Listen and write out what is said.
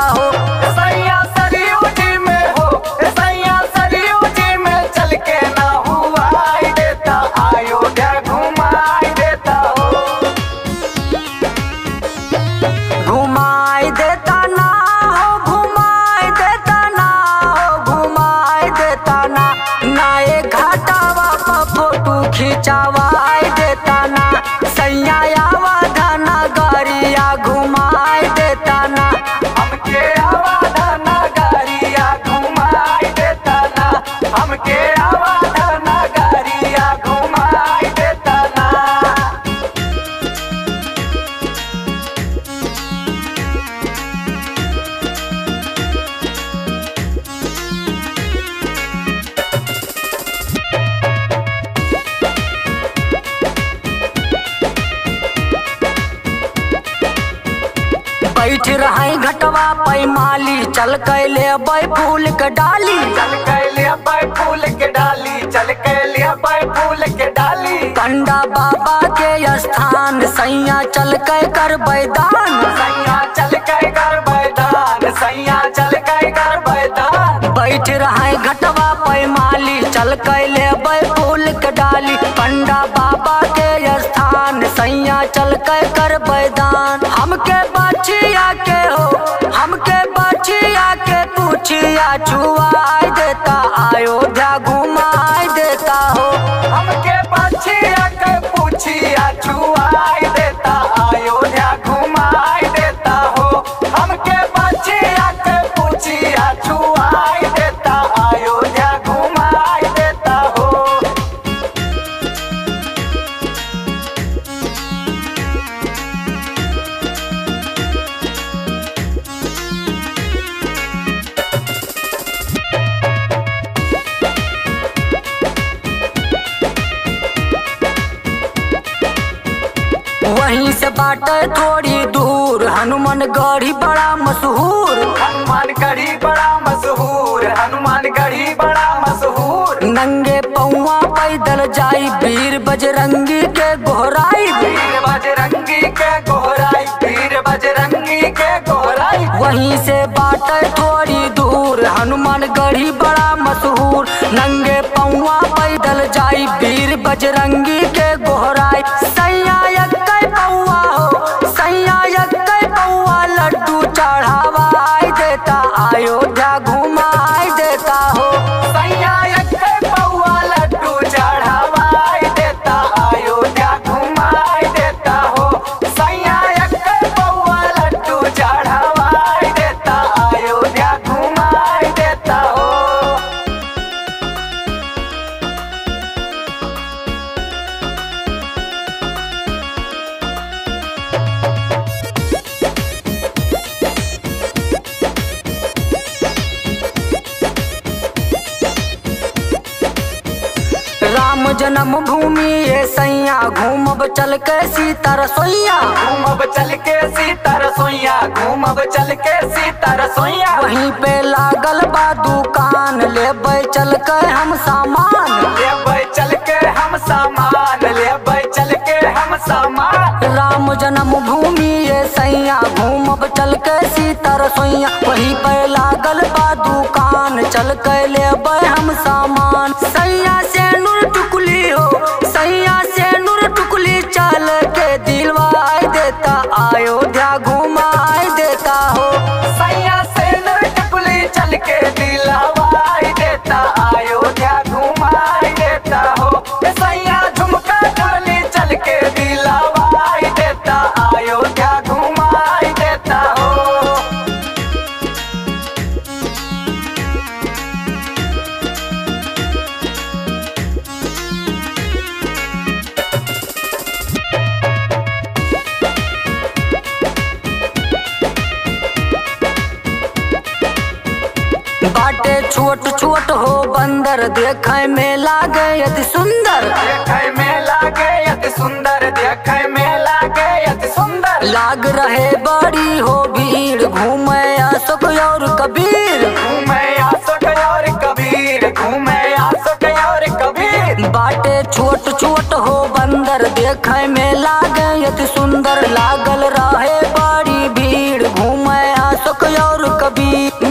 हो सैया सरयू जी में हो सैया सरयू जी में चल के ना हुआ आई देता अयोध्या घुमाई देता हो घुमाई देता ना हो घुमाई देता ना हो घुमाई देता ना नाए घाटावा पर फोटो खिंचावाई देता ना सैया आवा धना गरिया घुमाई देता ना हमके आवाधा नगरिया घुमाई देता ना हमके आवाधा नगरिया घुमाई देता ना बैठ रहे घटवा पैमाली चल कैले बै फूल के डाली चल के लिया बाई फूल के डाली चल के लिया बाई फूल के डाली कंडा बाबा के स्थान सैया चल के कर बैदान सैया चल के कर बैदान सैया चल के कर बैदान बैठ रहे घटवा पैमाली चल कैले बै फूल के डाली पंडा बाबा के स्थान सैया चल के कर बैदान हमके बचिया के हो हमके बचिया के पूछिया छुआई देता अयोध्या घुमाई देता हो हमके बचिया के पूछिया छुआई देता अयोध्या घुमाई देता हो हमके बचिया के पूछिया छुआई देता अयोध्या घुमाई देता हो वहीं से बाटे थोड़ी दूर हनुमान गढ़ी बड़ा मशहूर हनुमान गढ़ी बड़ा मशहूर हनुमान गढ़ी बड़ा मशहूर नंगे पौआ पैदल जाई वीर बजरंगी के गोहराई वीर बजरंगी के गोहराई वीर बजरंगी के गोहराई वहीं से बाटे थोड़ी दूर हनुमान गढ़ी बड़ा मशहूर नंगे पौआ पैदल जाई वीर बजरंगी के गोहराई सैया यक्कै पौआ हो सैया यक्कै पौआ लड्डू चढ़ावाई देता अयोध्या घुमाई देता हो सैया एके पौआ लड्डू चढ़ावाई देता अयोध्या घुमाई देता हो सैया एके पौआ लड्डू चढ़ावाई देता अयोध्या घुमाई देता हो राम जन्म भूमि ये सैया घूमब चल के सीता रसोईया घूमब चल के सीता रसोईया घूमब चल के सीता रसोईया वहीं पे लागल बा दुकान लेबै चल के हम सामान लेबै चल के हम सामान लेबै चल के हम सामान राम जन्म भूमि ये सैया घूमब चल के सीता रसोईया वहीं पे लागल बा दुकान चल के लेबै हम सामान सैया से नूर टुकली हो सैया से नूर टुकली चल के दिलवाई देता अयोध्या घुमाई देता हो सैया से नरटकुली चल के दिलवाई देता अयोध्या घुमाई देता हो सैया झुमका झुमली चल के दिलवाई देता अयोध्या घुमाई देता हो बाटे छोट छोट हो बंदर देखे में लागे अति सुंदर देखे में लागे अति सुंदर देखे में लागे अति सुंदर लाग रहे बड़ी हो भीड़ घूमे अशोक और कबीर घूमे आसक और कबीर घूमे आसक और कबीर बाटे छोट छोट हो बंदर देखे में लागे अति सुंदर लागल रहे बड़ी भीड़ घूमे अशोक और कबीर